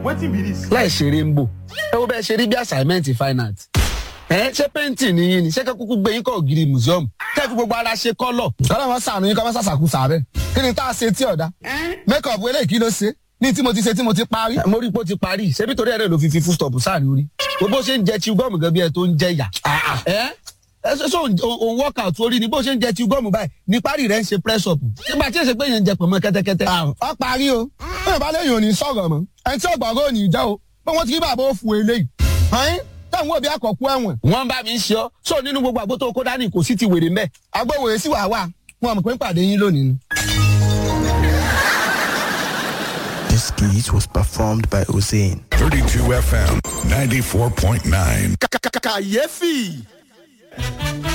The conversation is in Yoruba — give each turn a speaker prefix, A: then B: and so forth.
A: wetin be this.
B: láì ṣeré ń bò ẹ wo bẹ́ẹ̀ ṣe rí bí assignment fine art ẹ ṣé painting ni yín ni ṣé kẹ́kúkú gbé yín kọ́ ògiri museum kẹ́ fi gbogbo ara ṣe kọ́lọ̀.
C: kọ́lá wọn sànù yín kọ́ wọn sàṣàkú sàbẹ̀ kí ni tá a ṣe tí ọ̀dà make up eléyìí kí ló ṣe ní tí mo ti ṣe tí mo ti parí.
B: mo rí i pé ó ti parí ṣebí torí ẹ̀rẹ́ ló fi fi full stop sáàrin orí gbogbo ṣe ń jẹ chew gum gan bí ẹ tó ń jẹ yà. ẹ ẹ ṣe ṣe òun workout orí ni bó ṣe ń jẹ chew gum báyìí ní parí rẹ ń ṣe press up nígbà tí èsè pé yẹn ń jẹ pọ̀nmọ́ kẹ́tẹ́kẹ́tẹ́.
C: ọ parí o bẹ́ẹ̀ bá lẹ́yìn òní sọ̀rọ̀ mọ́ ẹni tí ọgbọ̀ngàn òní jẹ́ o pé wọ́n ti rí bàbá òfu eléyìí. ọ̀hún táwọn òbí àkọ́kú ẹ̀wọ̀n.
B: wọ́n bá mi ń ṣe ọ́ sọ nínú gbogbo àgbo tó kó dání kò sí ti wèrè mẹ́.
C: agbóhùn èsì wà wà wọn mọ̀ pé ń pàdé yín lónìí ni.
D: This skit was performed by Hussein.
E: 32 FM 94.9.
A: kàyéfì.